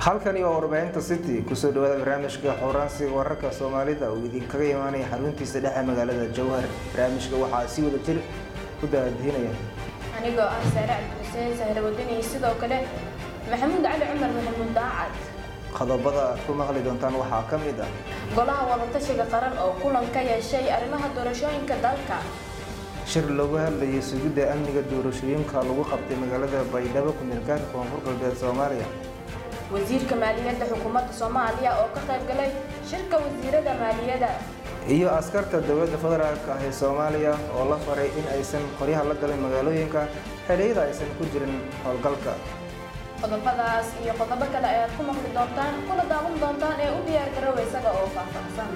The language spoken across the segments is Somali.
halkani waa warbaahinta city kusoo dhawaada barnaamijka xooraansiga wararka soomaalida uu idinkaga imaanaya xaruntiisa dhexe magaalada jowhar barnaamijka waxaa si wada jir ku daadihinaya anigoo ah saare cabdixuseen sahre wadani sidoo kale maxamuud cali cumar maxamuud daacad qodobada aad ku maqli doontaan waxaa ka mid ah golaha wadatashiga qaran oo kulan ka yeeshay arrimaha doorashooyinka dalka shir loogu hadlayay sugidda amniga doorashooyinka lagu qabtay magaalada baydhabo kumeelgaarka koonfur galbeed soomaaliya wasiirka maaliyadda xukuumadda soomaaliya oo ka qayb galay shirka wasiirada maaliyadda iyo askarta dowladda federaalk ah ee soomaaliya oo la faray in aysan qoryaha la galin magaalooyinka xeriyada aysan ku jirin howlgalka qodobadaas iyo qodobo kale ayaad ku maqli doontaan kuna daawan doontaan ee u diyaar garowa isaga oo faahfaahsan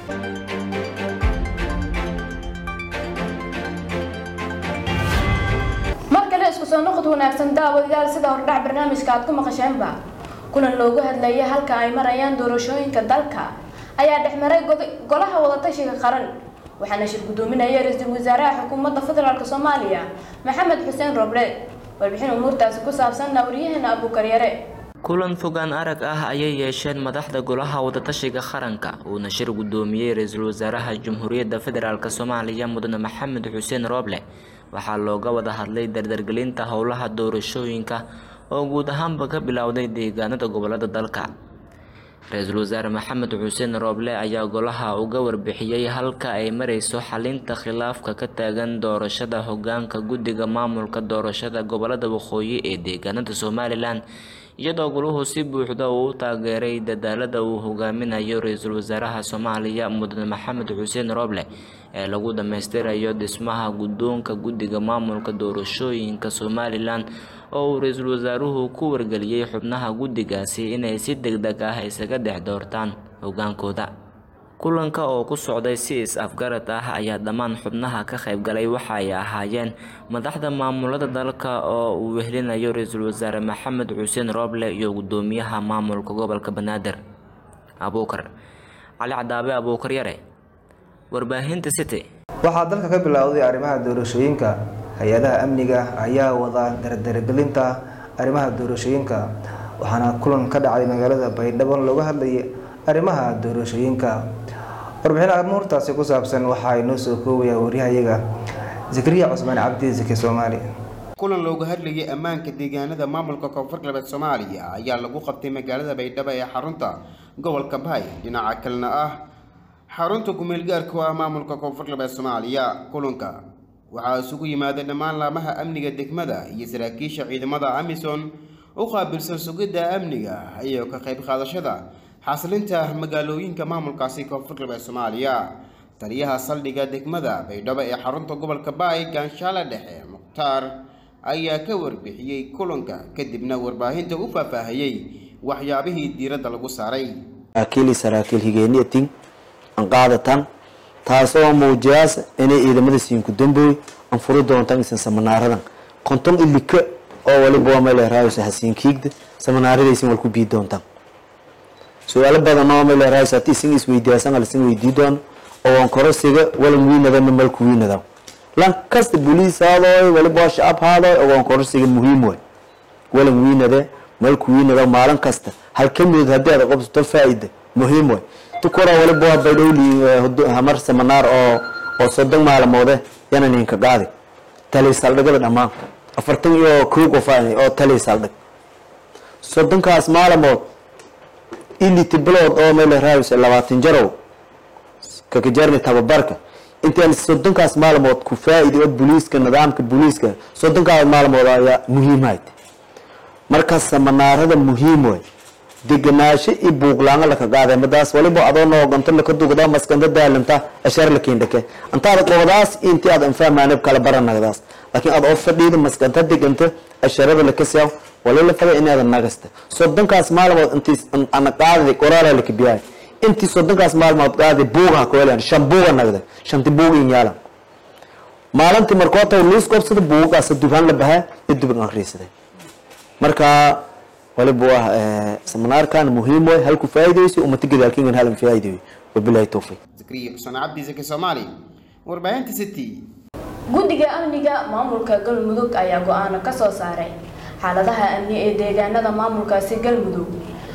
mar kale isku soo noqod wanaagsan daawadayaal sida hordhac barnaamijka aad ku maqasheenba kulan loogu hadlayay halka ay marayaan doorashooyinka dalka ayaa dhexmaray golaha wadatashiga qaran waxaana shir gudoominaya ra-iisul wasaaraha xukuumadda federaalk soomaaliya maxamed xuseen roble warbixin umuurtaasi ku saabsanna waryaheena abuukaryare kulan fogaan arag ah ayay yeesheen madaxda golaha wadatashiga qaranka uuna shir gudoomiyey ra-iisul wasaaraha jamhuuriyadda federaalk soomaaliya mudane maxamed xuseen rooble waxaa looga wada hadlay dardargelinta howlaha doorashooyinka oo guud ahaanba ka bilowday deegaanada gobolada dalka ra-iisul wasaare maxamed xuseen rooble ayaa golaha uga warbixiyey halka ay mareyso xalinta khilaafka ka taagan doorashada hogaanka guddiga maamulka doorashada gobolada waqooyi ee deegaanada somalilan iyadoo goluhu si buuxda uu u taageeray dadaalada uu hogaaminayo ra-iisul wasaaraha soomaaliya mudane maxamed xuseen rooble ee lagu dhammaystirayo dhismaha guddoonka guddiga maamulka doorashooyinka somalilan oo uu ra-iisul wasaaruhu ku wargeliyey xubnaha guddigaasi inay si deg deg ah isaga dhex doortaan hogaankooda kulanka oo ku socday si is-afgarad ah ayaa dhammaan xubnaha ka qaybgalay waxa ay ahaayeen madaxda maamulada dalka oo uu wehlinayo ra-iisul wasaare maxamed xuseen rooble iyo gudoomiyaha maamulka gobolka banaadir abuukar cali cadaabe abuukar yare warbaahinta city waxaa dalka ka bilowday arrimaha doorashooyinka hay-adaha amniga ayaa wada dardargelinta arrimaha doorashooyinka waxaana kulan ka dhacay magaalada baydhabo looga hadlayay arrimaha doorashooyinka warbixin amuurtaasi ku saabsan waxaa inoo soo koobaya waryahayaga zakariya cusmaan cabdi zaki soomaali kulan looga hadlayay ammaanka deegaanada maamulka koonfur galbeed soomaaliya ayaa lagu qabtay magaalada baydhabo ee xarunta gobolka bahay dhinaca kalena ah xarunta kumeelgaarka oo ah maamulka koonfur galbeed soomaaliya kulanka waxaa isugu yimaada dhammaan laamaha amniga degmada iyo saraakiisha ciidamada amisom u qaabilsan sugidda amniga iyo ka qayb qaadashada xasilinta magaalooyinka maamulkaasi koonfur galbeed soomaaliya taliyaha saldhigga degmada baydhabo ee xarunta gobolka baay gaanshaale dhexe mukhtaar ayaa ka warbixiyey kulanka kadibna warbaahinta u faahfaahiyey waxyaabihii diiradda lagu saaray saraakiil saraakiil higeeniyatin an qaadatan taasoo muujiyaas inay ciidamada siinku dambooy an furi doontaan isan samanaaradan konton ilika oo waliba waa meel raayso hasiin kiigda samanaaradaysan wal ku bii doontaan su-aalo badan oo meel raayso haddii isin isweydiyaasan alisin weydii doon oo aan korosiga walan wiinadana malku wiinada lan kasta boliis haadooy waliba waa shacab haadooy oo aan korosiga muhiim way walan wiinade malku wiinada maalin kasta hal ka midod haddii aad qabsato faa-ida muhiim way tukura waliba waa baydhowli hamar samanaar oo oo soddon maalmoode yana ninka qaadi tali saldhigada dhammaan afartan iyo kow qof oo tali saldhig soddonkaas maalmood iliti bilood oo meel raayis labaatan jarow kakajarni tababarka intaan soddonkaas maalmood ku faa-ida oo booliiska nidaamka booliiska soddonkaas maalmood ayaa muhiimhayd marka samanaarada muhiim way deganaasho iyo buuqlaanga laka qaaday madaas waliba adoo nooganto laka dugda maskanda daalanta ashar lakiindhake antaada qobadaas intii aad anfahmaanib kala baranagdaas laakiin aad oo fadhiida maskanta deganta asharada lakasiyaw wali la faga inaada nagasta soddonkaas maalmood intii ana qaadadi qoraala laka biyaay intii soddonkaas maalmood qaadi buugaha koelan shan buuga nagda shanti buuga in yaalan maalintii markoota liis qobsada buugagaas dubhaan la bahaa iyo dubin akhriisaday marka waliba waa seminaarkan muhiim way halku faa'iideyso ummata gadaalkingan halan faa'iideeyo wabilahi tawfiiq zakariya xuseen cabdi zaki soomaali warbaahinta city guddiga amniga maamulka galmudug ayaa go-aano ka soo saaray xaaladaha amni ee deegaanada maamulkaasi galmudug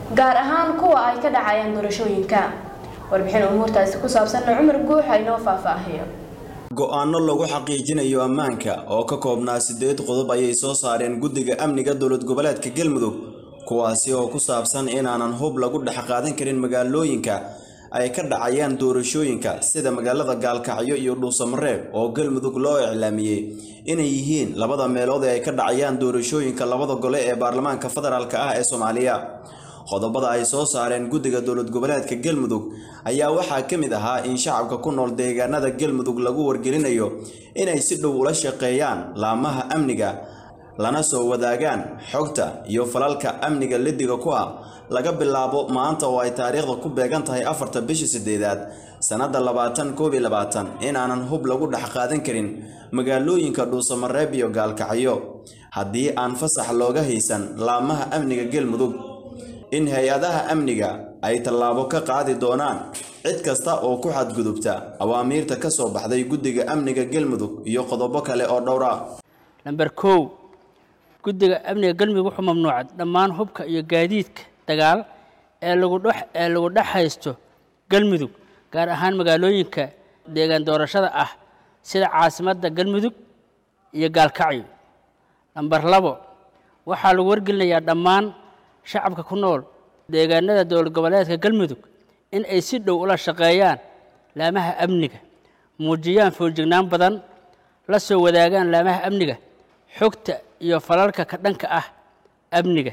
gaar ahaan kuwa ay ka dhacayaan doorashooyinka warbixin umuurtaasi ku saabsanna cumar guuxa inoo faahfaahiyo go-aano lagu xaqiijinayo ammaanka oo ka koobnaa siddeed qodob ayay soo saareen guddiga amniga dowlad goboleedka galmudug kuwaasi oo ku saabsan inaanan hub lagu dhex qaadan karin magaalooyinka ay ka dhacayaan doorashooyinka sida magaalada gaalkacyo iyo dhuusamareeb oo galmudug loo iclaamiyey inay yihiin labada meelood ee ay ka dhacayaan doorashooyinka labada gole ee baarlamaanka federaalk ah ee soomaaliya qodobada ay soo saareen guddiga dowlad goboleedka galmudug ayaa waxaa ka mid ahaa in shacabka ku nool deegaanada galmudug lagu wargelinayo inay si dhow ula shaqeeyaan laamaha amniga lana soo wadaagaan xogta iyo falalka amniga lidiga ku ah laga bilaabo maanta oo ay taariikhda ku beegan tahay afarta bishii sideedaad sannadda labaatan koob iyo labaatan inaanan hub lagu dhex qaadan karin magaalooyinka dhuusamareeb iyo gaalkacyo haddii aan fasax looga haysan laamaha amniga galmudug in hay-adaha amniga ay tallaabo ka qaadi doonaan cid kasta oo ku xadgudubta awaamiirta ka soo baxday guddiga amniga galmudug iyo qodobo kale oo dhowra namber kow guddiga amniga galmudug wuxuu mamnuucay dhammaan hubka iyo gaadiidka dagaal ee lagu dhex ee lagu dhex haysto galmudug gaar ahaan magaalooyinka deegaan doorashada ah sida caasimadda galmudug iyo gaalkacyo namber labo waxaa lagu wargelinayaa dhammaan shacabka ku nool deegaanada dowlad goboleedka galmudug in ay si dhow ula shaqeeyaan laamaha amniga muujiyaan fooljignaan badan la soo wadaagaan laamaha amniga xogta iyo falalka ka dhanka ah amniga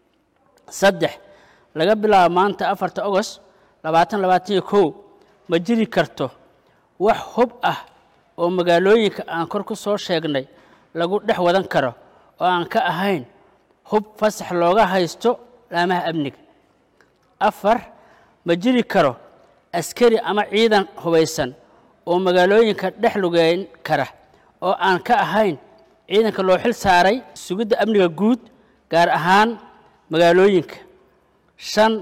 saddex laga bilaabo maanta afarta ogost labaatan labaatan iyo kow ma jiri karto wax hub ah oo magaalooyinka aan kor ku soo sheegnay lagu dhex wadan karo oo aan ka ahayn hub fasax looga haysto laamaha amniga afar ma jiri karo askari ama ciidan hubaysan oo magaalooyinka dhex lugeyn kara oo aan ka ahayn ciidanka loo xil saaray sugidda amniga guud gaar ahaan magaalooyinka shan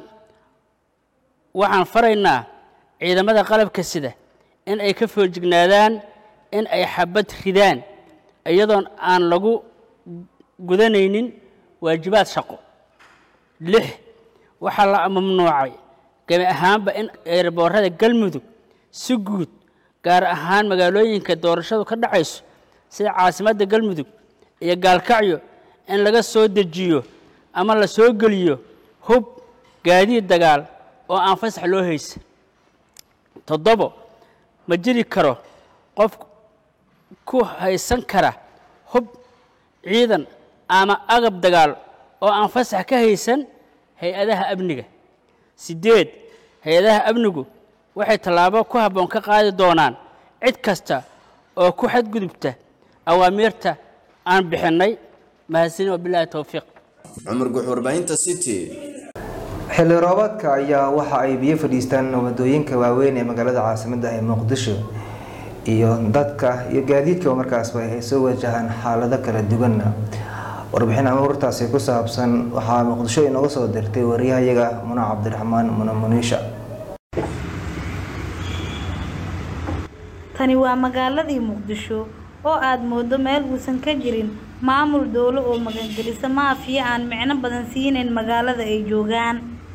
waxaan faraynaa ciidamada qalabka sida in ay ka foojignaadaan in ay xabad ridaan iyadoon aan lagu gudanaynin waajibaad shaqo lix waxaa la mamnuucay gebi ahaanba in eerboorada galmudug si guud gaar ahaan magaalooyinka doorashadu ka dhacayso sida caasimadda galmudug iyo gaalkacyo in laga soo dejiyo ama la soo geliyo hub gaadiid dagaal oo aan fasax loo haysan toddobo ma jiri karo qof ku haysan kara hub ciidan ama agab dagaal oo aan fasax ka haysan hay-adaha amniga siddeed hay-adaha amnigu waxay tallaabo ku habboon ka qaadi doonaan cid kasta oo ku xadgudubta awaamiirta aan bixinnay mahadsanin wabilaahi towfiiq cumar guux warbaahinta city xilli roobaadka ayaa waxa ay biyo fadhiistaan wadooyinka waaweyn ee magaalada caasimadda ee muqdisho iyo dadka iyo gaadiidka markaasba ay soo wajahaan xaalado kala duwan warbixin amuurtaasi ku saabsan waxaa muqdisho inooga soo dirtay wariyahayaga muna cabdiraxmaan muna muniisha tani waa magaaladii muqdisho oo aad moodo meel uusan ka jirin maamul dowlo oo magangelisa maafiya aan micno badan siinayn magaalada ay joogaan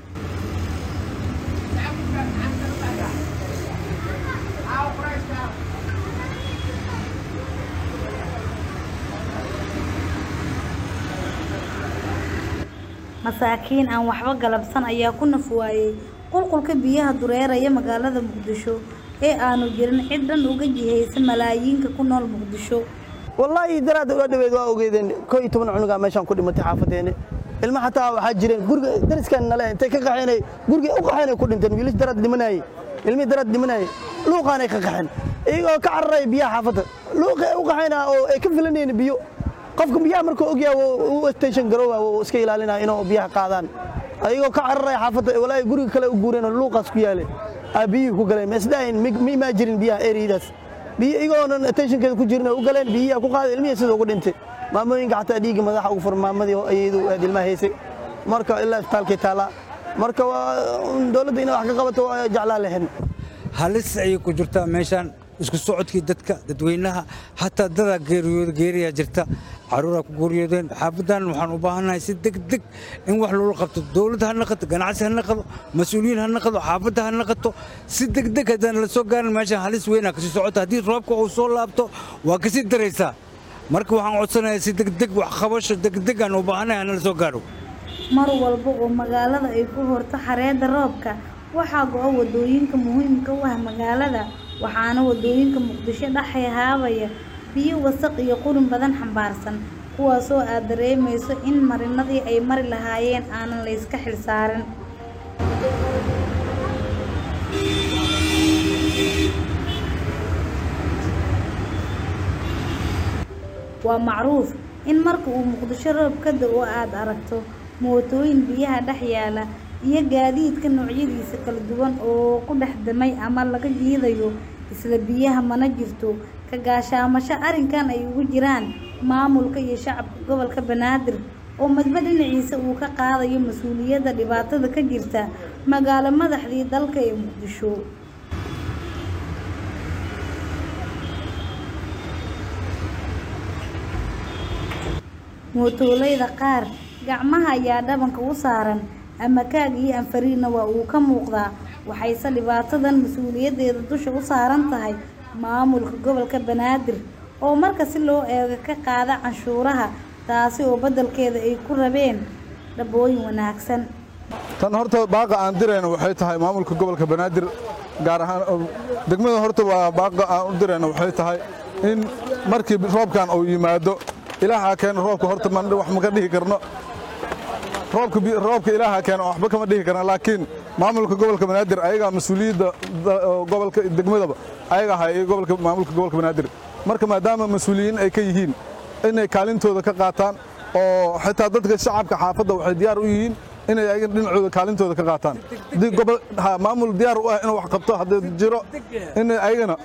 masaakiin aan waxba galabsan ayaa ku naf waayey qulqulka biyaha dureeraya magaalada muqdisho ee aanu jirin cid dhan uga jihaysa malaayiinka ku nool muqdisho wallaahi daraadda ula dhaweyd waa ogeedeen koo iyo toban cunugaa meeshaan ku dhimatay xaafadeene ilma xataa waxaa jireen guriga dariskan nale intay ka qaxeenay guriga u qaxeenay ku dhinteen wiilash daraad dhimanayey ilmihii daraad dhimanayey luuqaanay ka qaxeen iyagoo ka cararaya biyaha xaafadda luuqa u qaxayna oo ay ka filanayeen biyo qofka biyaha markuu ogyaha u station garooba wuu iska ilaalinaya inuu biyaha qaadaan ayagoo ka cararaya xaafadda walaahi guriga kale u guureen oo luuqaas ku yaalay aa biyihii ku galeen masdaahin ma imaa jirin biyaha eriyadaas biyo igoonan attentionkeeda ku jirin oo u galeen biyihi ku qaaday ilmihii sida ugu dhintay maamooyinka xataa dhiigga madaxa ugu furan maamadii ayadu aad ilmaha haysay marka ilaa isbitaalkay taallaa marka waa dowladda inay wax ka qabato waa jeclaa lahayn halis ayay ku jirtaa meeshaan isku socodkii dadka dadweynaha xataa dadaa geeriyooda geeriyaa jirta caruuraa ku guryoodeen xaafadan waxaan u baahannahay si degdeg in wax loola qabto dowladda ha naqato ganacsi ha naqado mas-uuliyiin ha naqado xaafadda ha naqato si degdeg haddaan la soo gaarin meeshan halis weynaa kasii socota haddii roobka uu soo laabto waa kasii daraysaa marka waxaan codsanayaa si degdeg wax qabasho degdeg aan u baahannahay hana la soo gaaro mar walba oo magaalada ay ku horto xareedda roobka waxaa go-a wadooyinka muhiimka u ah magaalada waxaana wadooyinka muqdisho dhex haabaya biyo wasaq iyo qurin badan xambaarsan kuwaasoo aad dareemayso in marinadii ay mari lahaayeen aanan la yska xilsaarin waa macruuf in marka uu muqdisho roob ka da-o aad aragto mootooyin biyaha dhex yaala iyo gaadiidka noocyadiisa kala duwan oo ku dhex damay ama laga jiidayo isla biyaha mana jirto ka gaashaamasho arrinkan ay ugu jiraan maamulka iyo shacabka gobolka banaadir oo madba dhinaciisa uu ka qaadayo mas-uuliyadda dhibaatada ka jirta magaalo madaxdii dalka ee muqdisho mootoolayda qaar gacmaha ayaa dhabanka u saaran ama kaag iyo anfariinna waa uu ka muuqdaa waxayse dhibaatadan mas-uuliyaddeeda dusha u saaran tahay maamulka gobolka banaadir oo marka si loo eego ka qaada canshuuraha taasi oo beddelkeeda ay ku rabeen dhabooyin wanaagsan tan horta baaqa aan dirayna waxay tahay maamulka gobolka banaadir gaar ahaan degmada horta waa baaqa aan u dirayna waxay tahay in markii roobkan uu yimaado ilaaha keena roobka horta wax maka dhihi karno roobka roobka ilaaha keena waxba kama dhihi karna laakiin maamulka gobolka banaadir ayagaa mas-uuliyadda gobolka degmadaba ayaga ahay gobolka maamulka gobolka banaadir marka maadaama mas-uuliyiin ay ka yihiin inay kaalintooda ka qaataan oo xitaa dadka shacabka xaafadda waxay diyaar u yihiin inay ayaga dhinacooda kaalintooda ka qaataan haddii gobol maamul diyaar u ah inuu wax qabto haddii jiro inay ayagana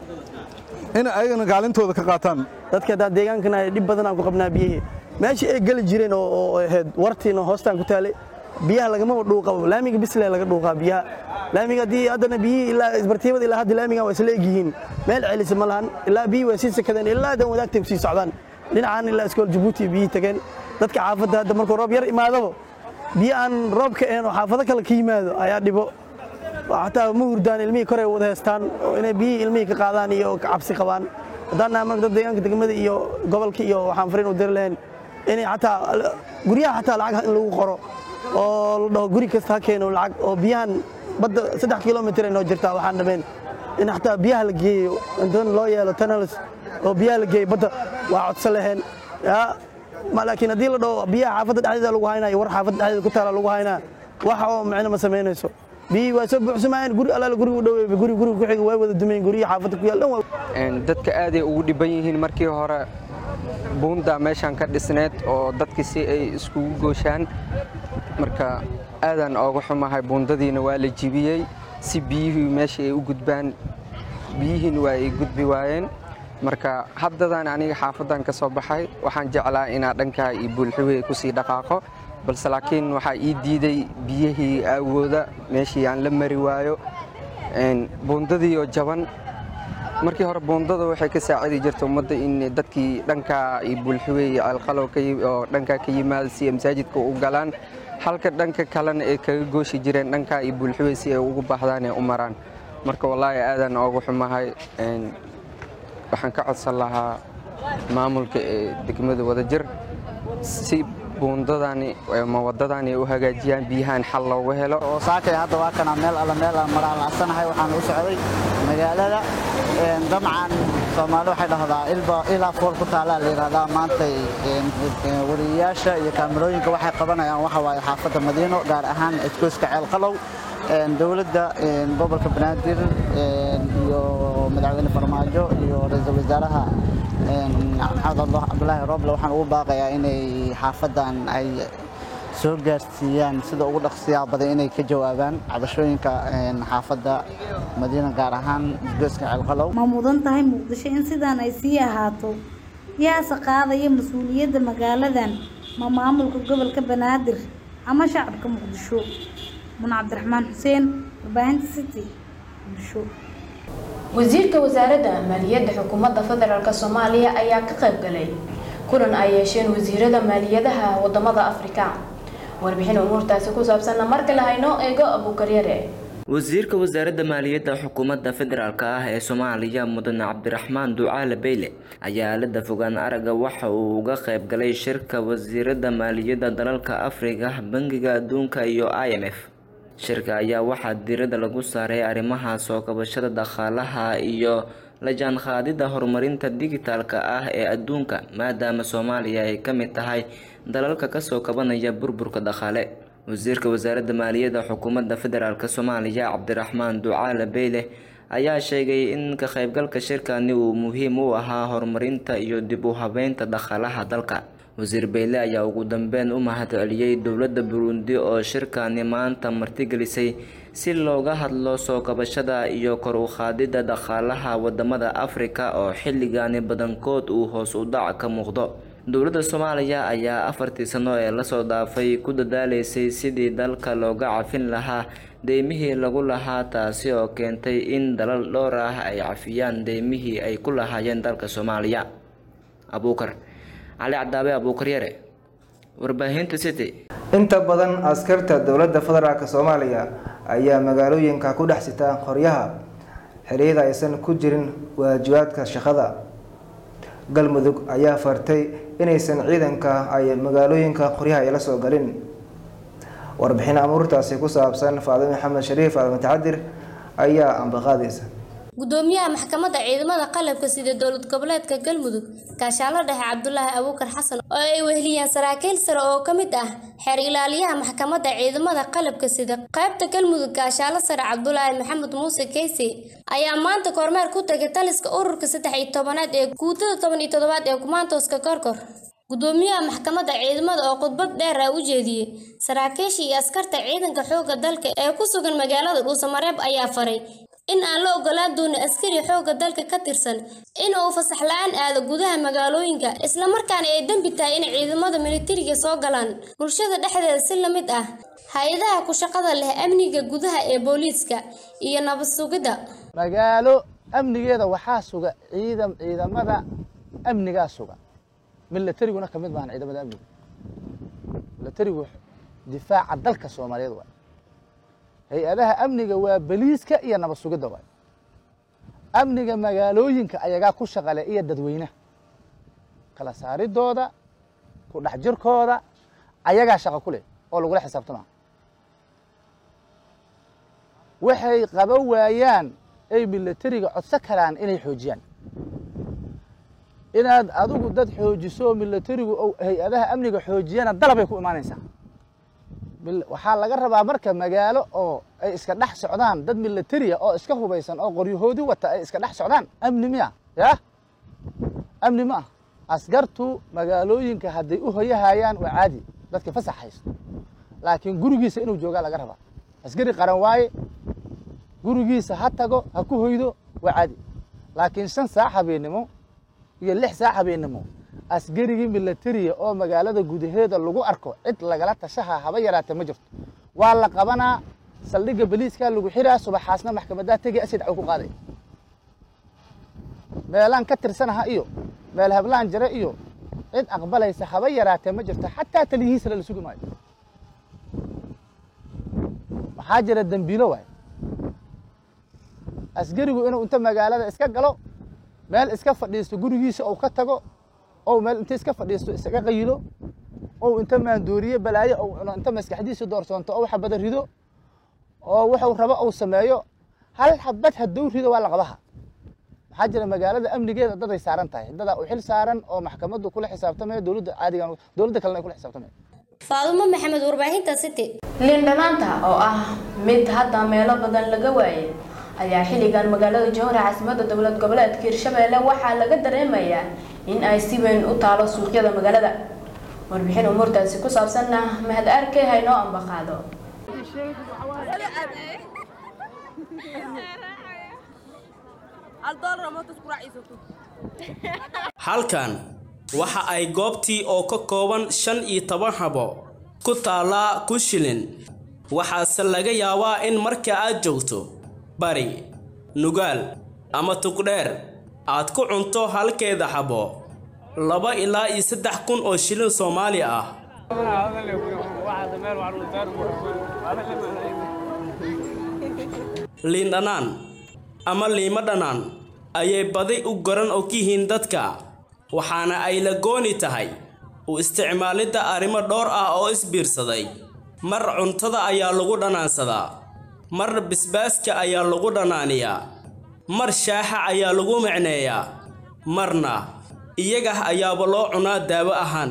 inay ayagana kaalintooda ka qaataan dadka haddaa deegaankana dhib badan aan ku qabnaa biyihii meeshii ay geli jireen oo ahayd wartiina hoostaan ku taalay biyaha lagama dhuuqabo laamiga bisle laga dhuuqaa biyaha laamiga haddii haddana biyihii ilaa isbartiibada ilaa hadda laamigan waa isla egyihiin meel celisa ma lahan ilaa biyihii waa sii sakadeen ilaa hadan wadaagtay ku sii socdaan dhinacan ilaa iskool jabuuti biyihii tageen dadka xaafadda hadda markuu roob yar imaadaba biyo aan roobka ahayn oo xaafado kale ka yimaado ayaa dhibo xataa ma hurdaan ilmihii korey wada heestaan oo inay biyihii ilmihii ka qaadaan iyo ka cabsi qabaan haddaan nahay marka dad deegaanka degmada iyo gobolka iyo waxaan fariin u diri lahayn inay xataa guryaha xataa lacag in lagu qoro oo la dhaho guri kasta ha keeno lacag oo biyahan badda saddex kilomitir ay noo jirtaa waxaan dhameen in xataa biyaha la geeyo intan loo yeelo tunnels oo biyaha la geeyo badda waa codsan laheen yaa laakiin haddii la dhaho biyaha xaafadda dhexdeeda lagu haynaa iyo war xaafadda dhexdeeda ku taala lagu haynaa wax oo micno ma samaynayso biyihii waa soo buuxsamayeen guri allaala guriga u dhaweeyba guri guriga ku xiga waa wada dumeen guryihi xaafadda ku yaal dhan waa dadka aaday ugu dhiban yihiin markii hore buunda meeshaan ka dhisneed oo dadkii si ay iskugu gooshaan marka aadaan ooga xumahay buundadiina waa la jibiyey si biyihii meeshii ay u gudbaan biyihiina waa ay gudbi waayeen marka haddadan aniga xaafaddan ka soo baxay waxaan jeclaa inaa dhankaa iyo buulxiwey kusii dhaqaaqo balse laakiin waxaa ii diiday biyihii aawooda meeshii aan la mari waayo buundadii oo jaban markii hore buundada waxay ka saacidi jirta ummadda in dadkii dhankaa iyo buulxiwey iyo ceelqalow oo dhankaa ka yimaada si ay masaajidka u galaan halka dhanka kalena ay kaga gooshi jireen dhankaa iyo buulxiwey si ay ugu baahdaan ee u maraan marka wallaahi aadaan oogu xumahay waxaan ka codsan lahaa maamulka ee degmada wadajir si buundadani ama wadadani ay u hagaajiyaan biyahan xal loogu helo oo saakay hadda waa kana meel alla meel aan maraan laacsanahay waxaan u socday magaalada dabcan soomaali waxay dhahdaa ilba ilaa fool ku taalaa la yidhahdaa maantay wariyayaasha iyo kaamirooyinka waxay qabanayaan waxa waaye xaafadda madiino gaar ahaan iskooska ceelqalow dowladda gobolka banaadir iyo madaxweyne farmaajo iyo ra-iisul wasaaraha maxamed cabdulaahi rooble waxaan ugu baaqayaa inay xaafaddan ay soo gaarsiiyaan sida ugu dhaqsiyaa badan inay ka jawaabaan cabashooyinka xaafadda madiina gaar ahaan isgooska ceelqalow ma mudan tahay muqdisho in sidaan ay sii ahaato yaase qaadaya mas-uuliyadda magaaladan ma maamulka gobolka banaadir ama shacabka muqdisho mun cabdiraxmaan xuseen warbaahinta city muqdisho wasiirka wasaaradda maaliyadda xukuumadda federaalk soomaaliya ayaa ka qayb galay kulan ay yeesheen wasiirada maaliyadaha wadamada afrika warbixin umuurtaasi ku saabsanna marka la hayno eego abuukaryare wasiirka wasaaradda maaliyadda xukuumadda federaalk ah ee soomaaliya mudane cabdiraxmaan ducaale beyle ayaa aalada fogaan aragga waxa uu uga qayb galay shirka wasiirada maaliyadda dalalka afrika bangiga adduunka iyo i m f shirka ayaa waxaa diirada lagu saaray arrimaha soo kabashada dhaqaalaha iyo la jaanqaadida horumarinta digitaalka ah ee adduunka maadaama soomaaliya ay ka mid tahay dalalka kasoo kabanaya burburka dhaqaale wasiirka wasaaradda maaliyadda xukuumadda federaalk soomaaliya cabdiraxmaan ducaale beyle ayaa sheegay in ka qaybgalka shirkani uu muhiim u ahaa horumarinta iyo dib u habeynta dhaqaalaha dalka wasiir beyle ayaa ugu dambeyn u mahadceliyey dowladda burundi oo shirkani maanta martigelisay si looga hadlo soo kabashada iyo kor u qaadida dhaqaalaha wadamada afrika oo xilligani badankood uu hoos u dhac ka muuqdo dowladda soomaaliya ayaa afartii sano ee lasoo dhaafay ku dadaaleysay sidii dalka looga cafin lahaa deymihii lagu lahaa taasi oo keentay in dalal dhowr ah ay cafiyaan deymihii ay ku lahaayeen dalka soomaaliya abuukar cali cadaabe abuukar yare warbaahinta city inta badan askarta dowladda federaalk soomaaliya ayaa magaalooyinka ku dhex sita qoryaha xeriyada aysan ku jirin waajibaadka shaqada galmudug ayaa fartay inaysan ciidanka ay magaalooyinka qoryaha ay la soo galin warbixin amuurtaasi ku saabsan faadime maxamed shariif faadime tacadir ayaa ambaqaadaysa gudoomiyaha maxkamadda ciidamada qalabka sida dowlad goboleedka galmudug gaashaalo dhexe cabdulaahi abuukar xasan oo ay weheliyeen saraakiil sare oo ka mid ah xeer ilaaliyaha maxkamadda ciidamada qalabka sida qaybta galmudug gaashaalo sare cabdulaahi maxamed muuse keysi ayaa maanta kormeer ku tagay taliska ururka saddex iyo tobanaad ee guutada toban iyo toddobaad ee kumaantooska korkor gudoomiyaha maxkamadda ciidamada oo khudbad dheer ah u jeediyey saraakiisha iyo askarta ciidanka xoogga dalka ee ku sugan magaalada dhuusamareeb ayaa faray in aan la ogolaan doonin askari xoogga dalka ka tirsan in uu fasax la-aan aado gudaha magaalooyinka islamarkaana ay dembi tahay in ciidamada militariga soo galaan bulshada dhexdeeda si la mid ah hay-adaha ku shaqada leh amniga gudaha ee booliiska iyo nabad sugidda magaalo amnigeeda waxaa suga ciidam ciidamada amnigaa suga milatariguna ka mid maahan ciidamada amniga milatarigu difaaca dalka soomaaliyeed waay hay-adaha amniga waa beliiska iyo nabad sugidda waay amniga magaalooyinka ayagaa ku shaqale iyo dadweynaha kala saaridooda ku dhex jirkooda ayagaa shaqo ku leh oo lagula xisaabtama waxay qaba waayaan ay milatariga codso karaan inay xoojiyaan inaad adigu dad xoojiso milatarigu hay-adaha amniga xoojiyana dalabay ku imaanaysaa waxaa laga rabaa marka magaalo oo ay iska dhex socdaan dad militariya oo iska hubaysan oo qoryahoodi wata ay iska dhex socdaan amni miya ya amni ma ah askartu magaalooyinka hadday u hoyahayaan waa caadi dadka fasax haysto laakiin gurigiisa inuu joogaa laga rabaa askari qaran waaye gurigiisa ha tago ha ku hoydo waa caadi laakiin shan saac habeennimo iyo lix saac habeennimo askarigii milatariya oo magaalada gudaheeda lagu arko cid lagala tashaha haba yaraatee ma jirto waa la qabanaa saldhigga beliiskaa lagu xiraa subaxaasna maxkamadaa tegi asi dacwo ku qaaday meelaan ka tirsanaha iyo meel hablaan jare iyo cid aqbalaysa haba yaraatee ma jirto xataa taliyihiisana la sugi maayo maxaa jira dembiilo waay askarigu inuu inta magaalada iska galo meel iska fadhiisto gurigiisa ou ka tago ou meel inta iska fadhiisto isaga qayilo ou inta maandooriye balaayo ou cuno inta maskaxdiisa doorsoonto ou xabada rido oo wuxuu rabo ou sameeyo hal xabad hadduu rido waa la qabaha maxaa jira magaalada amnigeeda daday saaran tahay dadaa u xil saaran oo maxkamaddu kula xisaabtamaya dowladda caadigan dowladda kalena ay kula xisaabtamaya faadumo maxamed warbaahinta city liin dhanaanta oo ah mid hadda meelo badan laga waayay ayaa xilligan magaalada jowhar caasimadda dowlad goboleedka hirshabeelle waxaa laga dareemayaa in ay si weyn u taalo suuqyada magaalada warbixin umuurtaasi ku saabsanna mahad arkey haynoo ambaqaado halkan waxa ay goobtii oo ka kooban shan iyo toban habo ku taallaa ku shilin waxaase laga yaabaa in marka aad joogto bari nugaal ama tugdheer aad ku cunto halkeeda xabo laba ilaa iyo saddex kun oo shilin soomaali ah liin dhanaan ama liimo dhanaan ayay badi u garan og yihiin dadka waxaana ay la gooni tahay u isticmaalidda arrimo dhowr ah oo isbiirsaday mar cuntada ayaa lagu dhanaansadaa mar bisbaaska ayaa lagu dhanaaniyaa mar shaaxa ayaa lagu micneeyaa marna iyaga ayaaba loo cunaa daawo ahaan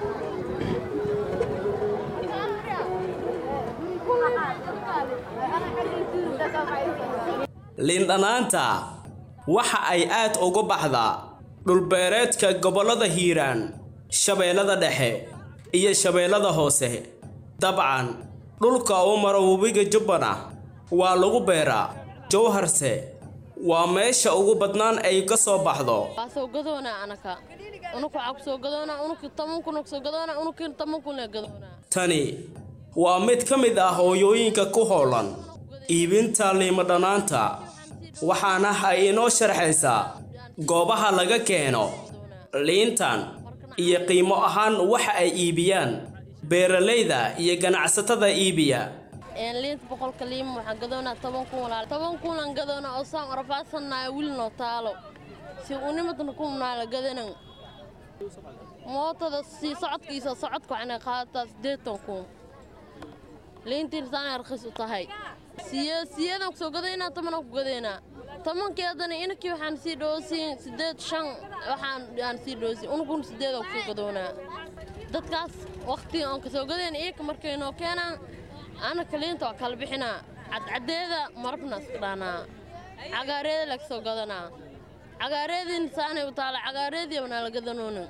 liindhanaanta waxa ay aad ugu baxdaa dhulbeereedka gobollada hiiraan shabeellada dhexe iyo shabeellada hoose dabcan dhulka u maro webiga jubbana waa lagu beeraa jowharse waa meesha ugu badnaan ay ka soo baxdo waa soo gadoona anaka unuku waxaa ku soo gadoona unuki toban kun soo gadoona unuki toban kun gadoona tani waa mid ka mid ah hooyooyinka ku howlan iibinta liimo dhanaanta waxaana ay inoo sharxaysaa goobaha laga keeno liintan iyo qiimo ahaan waxa ay iibiyaan beeralayda iyo ganacsatada iibiya liinta boqolka liima waxaan gadoonaa toban kun walaal toban kunaan gadoonaa oo saan orafaasannaaya wili noo taalo si unimadna kumnaala gadanan mootada sii socodkiisa socodka waxaana qaadataa siddeetan kun liintiin saanay rakhis u tahay siye siyeedaan kusoo gadaynaa tobanaan ku gadaynaa tobankii haddana inakii waxaan sii dhoosiin siddeed shan waxaan aan sii dhoosiin unukun siddeedaan kusoo gadoonaa dadkaas waqtiga aan kasoo gadayna iyaka markay noo keenaan anaka liinta waa kala bixinaa cadcadeeda marabna iska dhaanaa cagaareeda laga soo gadanaa cagaareediin saanay u taala cagaareedii wanaa la gadanoona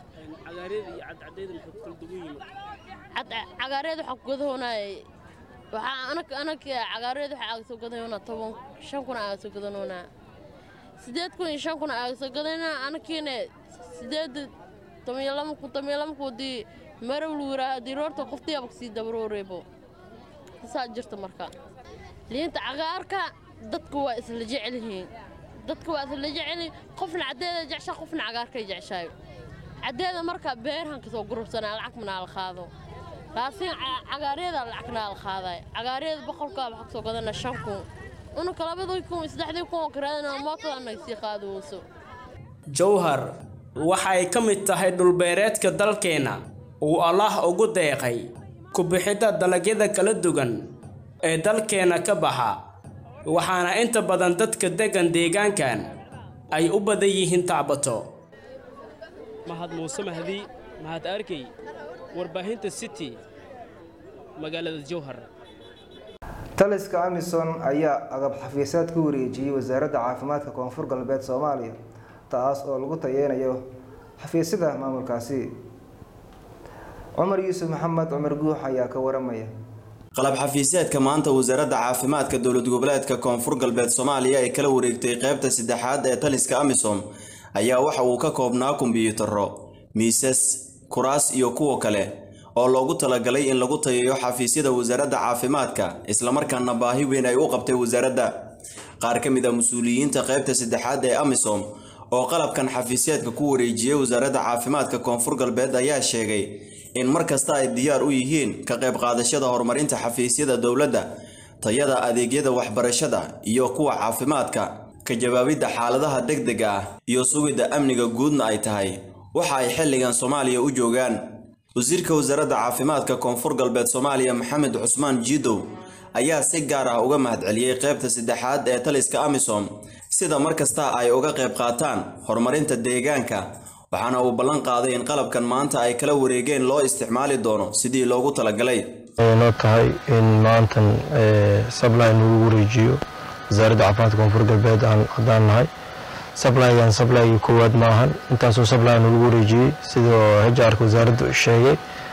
cagaareed waxaa ku gadahoonaay waxaa anak anak cagaareed waxaa aaga soo gadanoonaa toban shan kuna aaga soo gadanoonaa siddeed kun iyo shan kuna aaga soo gadanaa anakiina siddeed tomiyo lama kun tomiyo lama kun dii marow lu yiraaha haddii roorta qoftiyaaba kasii dabarooreebo saa jirta marka liinta cagaarka dadku waa isla jecel yihiin dadku waa isla jecel yihiin qofna caddeeda jeceshaa qofna cagaarkay jeceshaayo caddeeda marka beerhan kasoo gurubsanaa lacag manaa la qaado laakiin cagaaryada lacagna la qaaday cagaaryada boqolkaa waxaa kasoo gadana shan kun unaka labadii kun iyo saddexdii kun oo karaadana mootada anaga sii qaadowso jowhar waxay ka mid tahay dhulbeereedka dalkeenna uu allaah ugu deeqay ku bixidda dalagyada kala duwan ee dalkeenna ka baxa waxaana inta badan dadka deggan deegaankan ay u badan yihiin tacbato mahad muuse mahdi mahad arkey warbaahinta city magaalada jowhar taliska amison ayaa agab xafiisaad ku wareejiyey wasaaradda caafimaadka koonfur galbeed soomaaliya taas oo lagu tayeynayo xafiisyada maamulkaasi cumar yuusuf maxamed cumar guux ayaa ka waramaya qalab xafiiseedka maanta wasaaradda caafimaadka dowlad goboleedka koonfur galbeed soomaaliya ay kala wareegtay qeybta saddexaad ee taliska amisom ayaa waxa uu ka koobnaa kombiyuutarro miisas kuraas iyo kuwa kale oo loogu talagalay in lagu tayayo xafiisyada wasaaradda caafimaadka islamarkaana baahi weyn ay u qabtay wasaaradda qaar ka mid a mas-uuliyiinta qeybta saddexaad ee amisom oo qalabkan xafiisyeedka ku wareejiyey wasaaradda caafimaadka koonfur galbeed ayaa sheegay in mar kasta ay diyaar u yihiin ka qayb qaadashada horumarinta xafiisyada dowladda tayada adeegyada waxbarashada iyo kuwa caafimaadka ka jawaabidda xaaladaha degdega ah iyo sugidda amniga guudna ay tahay waxa ay xilligan soomaaliya u joogaan wasiirka wasaaradda caafimaadka koonfur galbeed soomaaliya maxamed cusmaan jiidow ayaa si gaar ah uga mahadceliyey qeybta saddexaad ee taliska amisom sida mar kasta ay uga qayb qaataan horumarinta deegaanka waxaana uu ballan qaaday in qalabkan maanta ay kala wareegeen loo isticmaali doono sidii loogu talagalay noo tahay in maantan sably nagu wareejiyo wasaaradda caafimaadka koonfur galbeed haddaan nahay sablygan sablygii koowaad maahan intaasoo sably nagu wareejiyey sidoo hajaarka wasaaraddu sheegay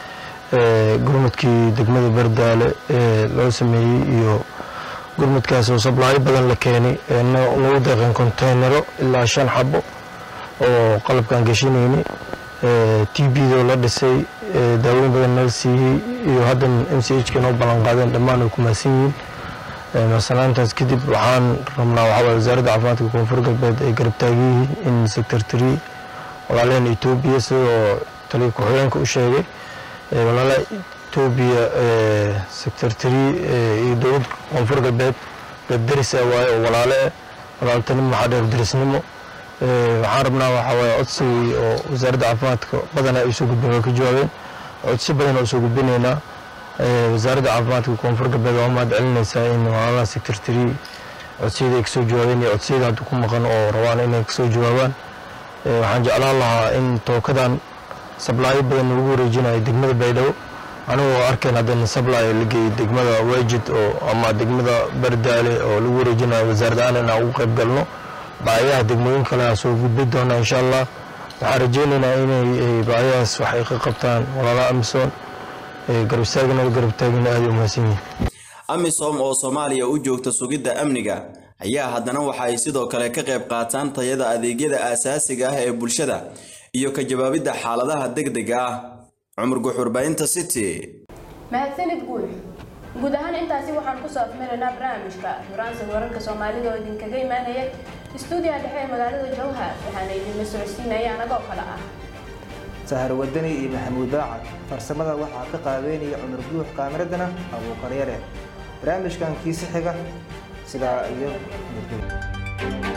gurmudkii degmada bardaale ee loo sameeyey iyo gurmudkaasoo sablaayo badan la keenay nagu deeqeen konteynaro ilaa shan xabo oo qalabkaan geshinayni t b-doo la dhisay daawooyin badan nala siiyey iyo haddan m c h ka noo ballan qaadeen dhammaan ay ku mahadsan yihiin marsanaantaas kadib waxaan rabnaa waxaa wasaaradda caafimaadka koonfur galbeed ay garab taagan yihiin in sector tree walaalaheen etoobiya sidoo taliya ku-xigeenka u sheegay walaalaha etoobiya secretary iyo dowlad koonfur galbeed dad deris ah waaye oo walaale ah walaaltanimo waxaa dheer derisnimo waxaan rabnaa waxaa waaye codsigii oo wasaaradda caafimaadka badanaa ay soo gudbeen way ka jawaabeen codsi badan oo soo gudbinaynaa wasaaradda caafimaadka koonfur galbeed waa mahad celinaysaa in walaalaha secretary codsiyada ay kasoo jawaabeen iyo codsiyada hadda ku maqan oo rabaan inay kasoo jawaabaan waxaan jeclaan lahaa in tookadan sablaayo badan lagu wareejinayo degmada baydhabo anigoo arkeen haddana sablaayo la geeyey degmada wajid oo ama degmada bardaale oo lagu wareejinayo wasaaradahaan inaan ugu qayb galno baayaha degmooyin kale aan soo gudbi doona insha allah waxaan rajeynaynaa inay baayahaas wax ay ka qabtaan walaalaha amisom garab istaagna garab taagina aad u mahadsan yihiin amisom oo soomaaliya u joogta sugidda amniga ayaa haddana waxa ay sidoo kale ka qayb qaataan tayada adeegyada aasaasiga ah ee bulshada iyo ka jawaabidda xaaladaha degdega ah cumar guxurbaahinta city mahadsanid guul guud ahaan intaasi waxaan kusoo afmaraynaa barnaamijka huraansan wararka soomaalida oo idinkaga imaanaya istuudiyaha dhexe ee magaalada jowhar waxaana idinla socodsiinaya anagoo kale ah sahar wadani iyo maxamuud daacad farsamada waxaa ka qaabeynaya cumar guux kaamiradana abuuqaryare barnaamijkan kiisi xiga sidaa iyo muddo